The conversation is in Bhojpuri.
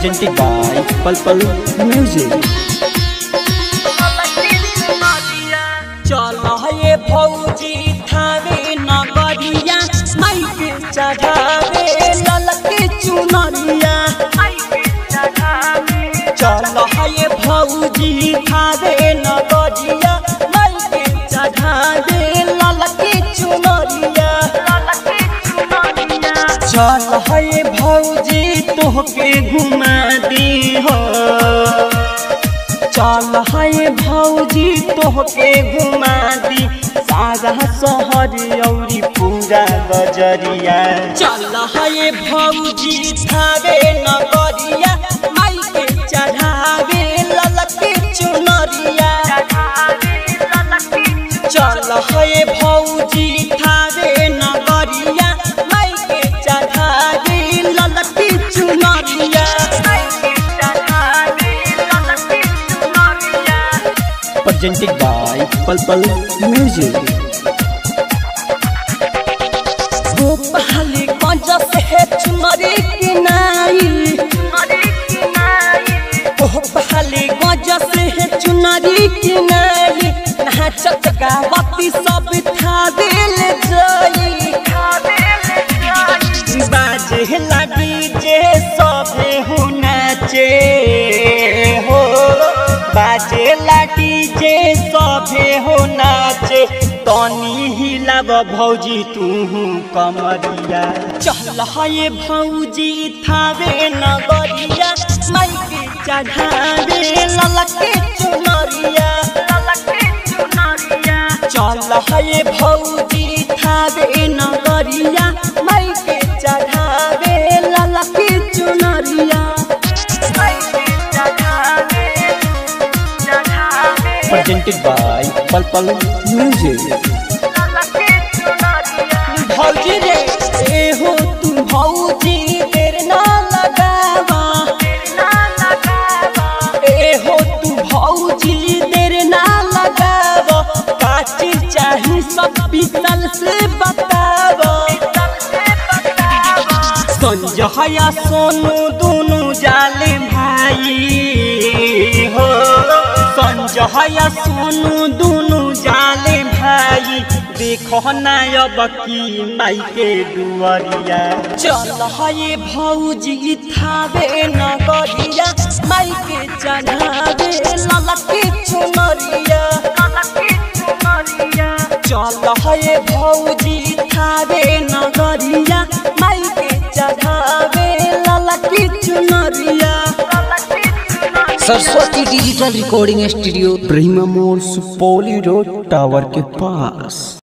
presented by Pulpal Music. चल हे भौजी थारे नगरिया माइके चढ़ावे ललके चुनरिया चल हे भौजी थारे नगरिया माइके चढ़ावे ललके चुनरिया चल हे भौजी तोहके घुमा दी हो चल है भौजी तोहके घुमा दी सारा शहर औरी पूरा गजरिया चल है भौजी थारे नगरिया माई के चढ़ावे ललके चुनरिया चल है भौजी थारे नगरिया माई के चढ़ावे ललके चुनरिया Presented by Pulpal Music. Gopali गंज से चुनरी की नाई गोपाली गंज से चुनरी की नाई नाचत गावती सब था दिल जई बाजे लगी जे सबे हो नाचे हो बाजे लगी जे सभे हो नाचे तनी हिलाब भौजी तू कमरिया चल हे भौजी थावे नगरिया माइके चढ़ावे ललके चुनरिया चल हे भौजी थावे नगरिया माइके चढ़ावे ललके चुनरिया Presented by Pulpal Music. भौजी रे ए हो तू भौजी देर ना लगावा ए हो तू भौजी देर ना लगावा काची चाही सब पीतल से बतावा संजया सोनू दोनों जाले भाई हो संजया सोनू दोनों जाले भाई देखो ना अब की माई के दुआरिया चल हे भौजी थावे नगरिया माई के चढ़ावे ललके चुनरिया चल हे भौजी थावे नगरिया माई के चढ़ावे ललकी चुनरिया Saraswati digital recording studio Brahma मोड़ सुपौली रोड टावर के पास